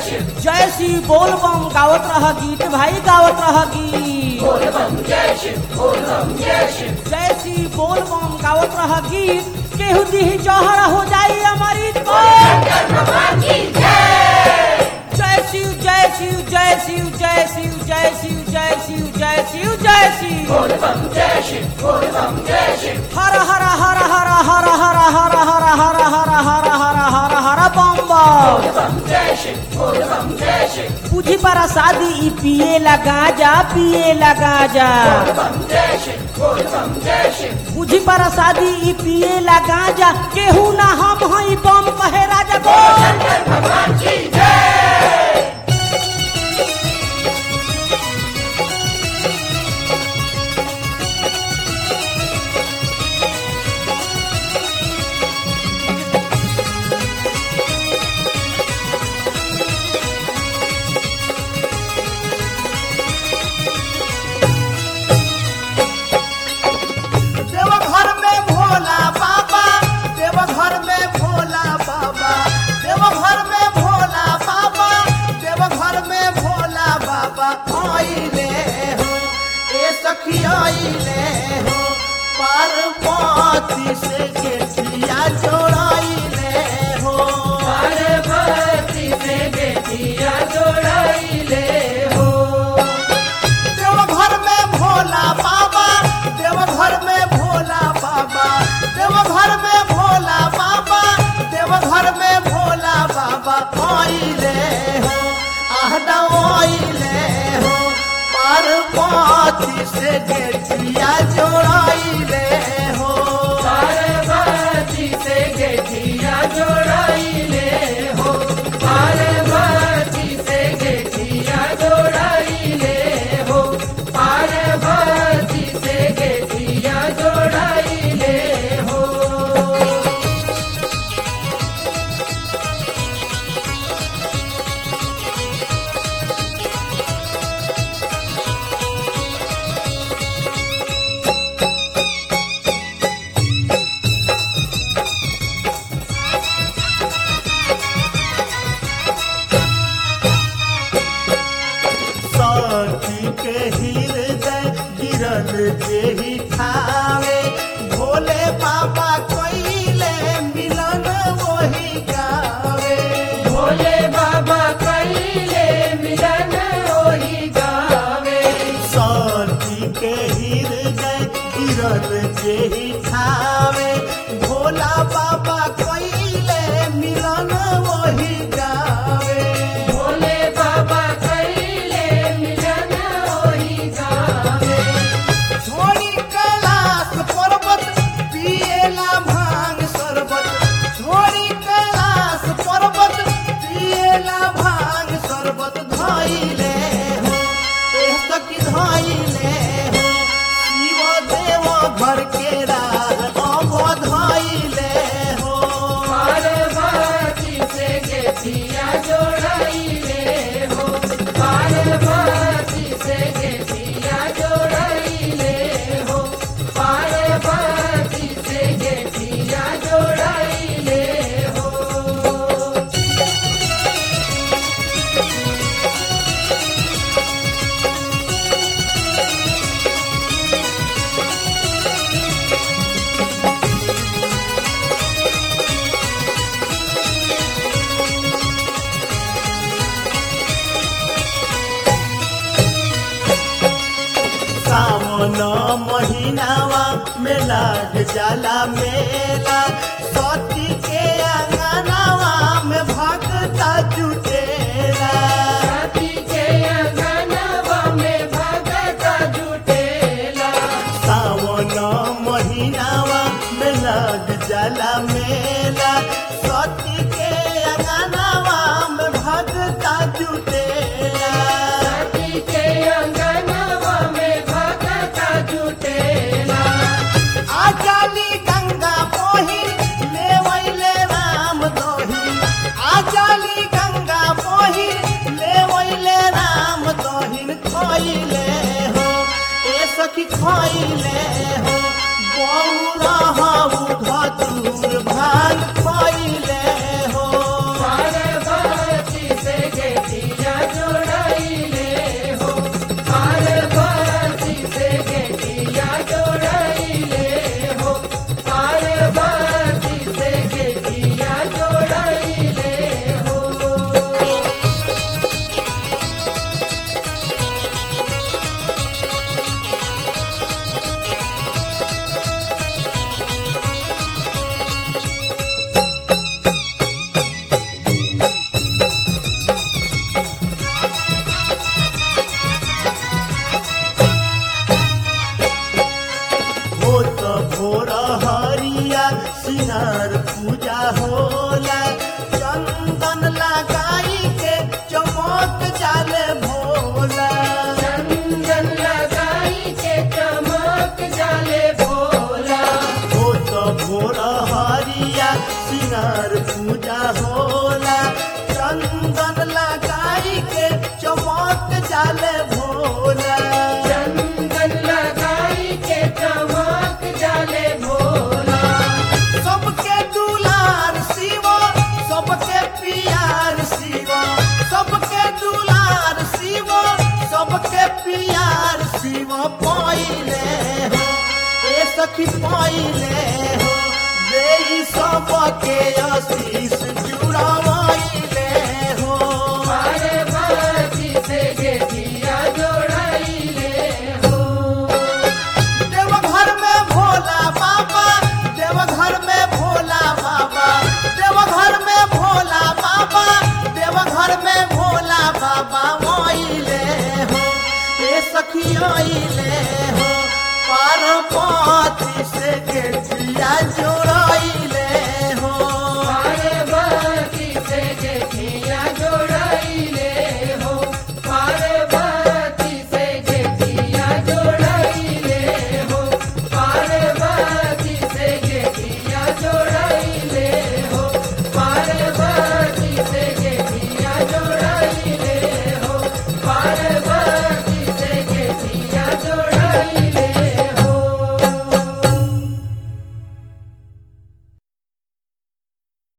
जय श्री बोल बम गावत रह गीत भाई गावत रह गीत जय श्री बोल बम गावत रह गीत केहू दी जहर हो जाई हमारी जय शिव जय शिव जय शिव जय शिव जय शिव जय शिव जय शिव जय शिव हर हर हर हर हर हर हर हर हर हर हर हर हर हर बम बम बुझी पर शादी ई पिए लगा जा पिए लगा जा बुझी पर शादी ई पिए लगा जा केहू ना हम हई बम कहे राजा बोल देवघर में भोला बाबा देवघर में भोला बाबा देवघर में भोला बाबा देवघर में भोला बाबा आइले हो ए सखी आइले हो पार्वती से गेठिया जोड़ाइले हो देवघर में भोला बाबा देवघर में भोला बाबा देवघर में भोला बाबा देवघर में भोला बाबा आइले हो आहदा आइले हो पार्वती से गेठिया जोड़ाइले हो शांति के हृदय गिरल जेही ठावे भोले बाबा कोइले मिलन वही गावे शांति के हृदय गिरल जेही ठावे भोला बाबा कोइले मिलन वही गावे छोड़ी कैलाश पर्वत पिएला भांग शरबत छोड़ी कैलाश पर्वत पिएला भांग शरबत धइले हो एह सखी धइले हो शिव देव घर के राह अभ धइले हो सावन महीनावा में लाग जाला मेला सती के अंगनावा में भगता जुटेला सावन महीनावा में लाग जाला मेला सती के अंगनावा में भगता जुटेला आजाली गंगा पोही ले वैले राम दोही आजाली गंगा पोही ले वैले राम दोहिन खोइले हो ए सखी खोइले हो बौरा हऊ धतूर भाग खोइले हो सिंगार पूजा होला चंदन लगाई के चमक जाले भोला चंदन लगाई के चमक जाले भोला सबके दुलार शिवा सबके पियार शिवा सबके दुलार शिवा सबके पियार शिवा पाइले हो ए सखी पाइले हो देई सबके आशीष जुड़ावाइले हो पार्वती से गेठिया जोड़ाइले हो देवघर में भोला बाबा देवघर में भोला बाबा देवघर में भोला बाबा देवघर में भोला बाबा आइले हो ए सखी आइले हो पार्वती से गेठिया जो